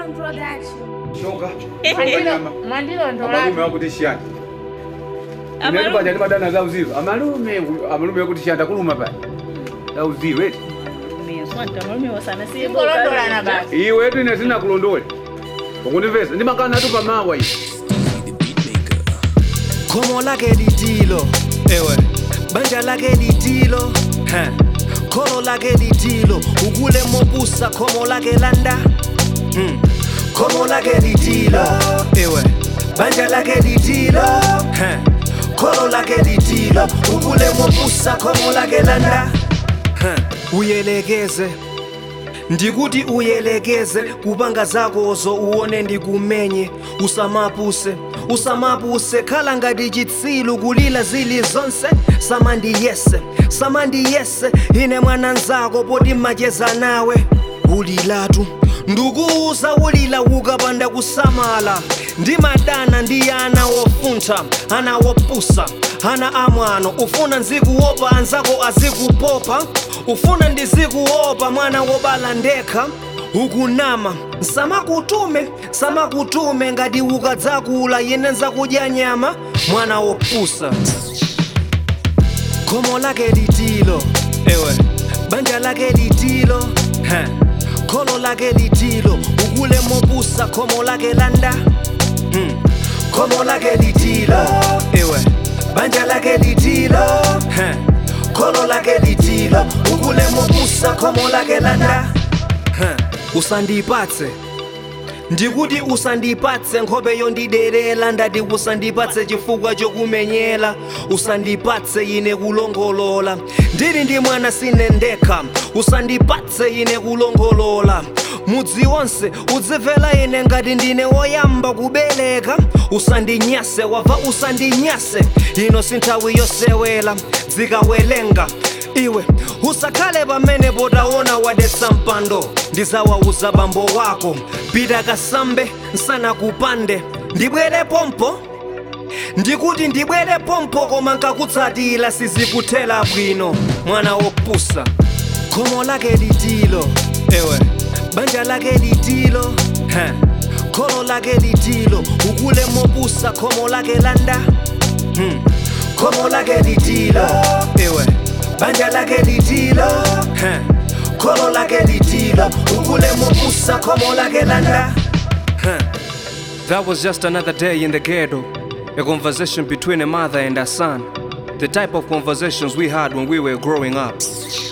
ndilondola shoka mwandilondola amalume wakutishiyana inati paja ndimadana za uziru amalume amalume wakutishiyana takuluma pale za uziru eti ingolondolana basi iwe etu ine sinakulondole ukundivesa ndimakana natu pamawa iyi khomo lake litilo ewe banja lake litilo He. kholo lake litilo ukule mopusa khomo lake landa Hmm. khomo lake litilo ewe banja lake litilo He. kholo lake litilo ukule mopusa khomo lake landa He. uyelekeze ndikuti uyelekeze kupanga zakozo uone ndikumenye usamapuse usamapuse khala ngati chitsilu kulila zili zonse samandiyese samandiyese ine mwana nzako poti macheza nawe ulilatu ndikuuza ulila ukapanda kusamala ndimadana ndi ana wofuntha ana wopusa ana amwano ufuna nzikuopa anzako azikupopa ufuna ndizikuopa mwana wobala ndekha ukunama samakutume samakutume ngati ukadzakula yene nzakudya nyama mwana wopusa khomo lake litilo ewe banja lake litilo He. kholo lake litilo ukule mopusa khomo lake landa hmm. khomo lake litilo ewe banja lake litilo He. kholo lake litilo ukule mopusa khomo lake landa He. usandipatse ndikuti usandipatse nkhope yondiderera ndati usandipatse chifukwa chokumenyera usandipatse ine kulongolola ndili ndi mwana sine ndekha usandipatse ine kulongolola mudzi wonse udzimvera ine ngati ndine woyamba kubereka usandinyase wava usandinyase ino si nthawi yosewera dzikawelenga iwe usakhale pamene potaona wadetsa mpando ndizawauza bambo wako pita kasambe nsana kupande ndibwere pompo ndikuti ndibwere pompo koma nkakutsatira sizikuthera bwino mwana wopusa khomo lake litilo ewe banja lake litilo He. kholo lake litilo ukule mopusa khomo lake landa hmm. khomo lake litilo ewe banja lake litilo He. kholo lake litilo ukule mopusa khomo lake landa Huh. That was just another day in the ghetto. A conversation between a mother and a son. The type of conversations we had when we were growing up.